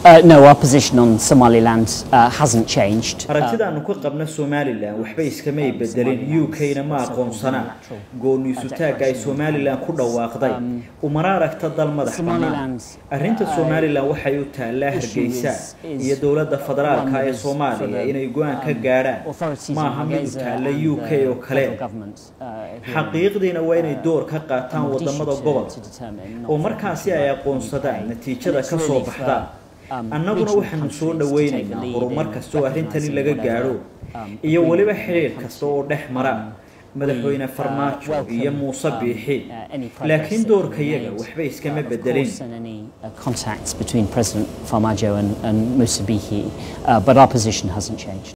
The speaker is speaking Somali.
Uh, no, our position on Somaliland uh, hasn't changed. aragtidaannu ka qabna somalilan waxba iskamay bedelin u k-na ma aqoonsana gooniisutaagga ay somalilan ku dhawaaqday umana aragta dal madax bannaan arrinta somalilan waxay u taallaa hargeysa iyo dowladda federaalka ee soomaaliya inay go-aan ka gaadhaan maaha mid u taalla u k oo kale xaqiiqdiina waa inay door ka qaataan wadamada gobolka oo markaasi ay aqoonsadaan natiijada ka soo baxda annaguna waxaanu soo dhowaynaynaa horumar kasta oo arrintani laga gaadho iyo weliba xidhiir kasta oo dhex mara madaxweyne farmaajo iyo muuse biixi laakiin doorkayaga waxba iskama bedelin contacts between President Farmajo and, and Musa Bihi, uh, but our position hasn't changed.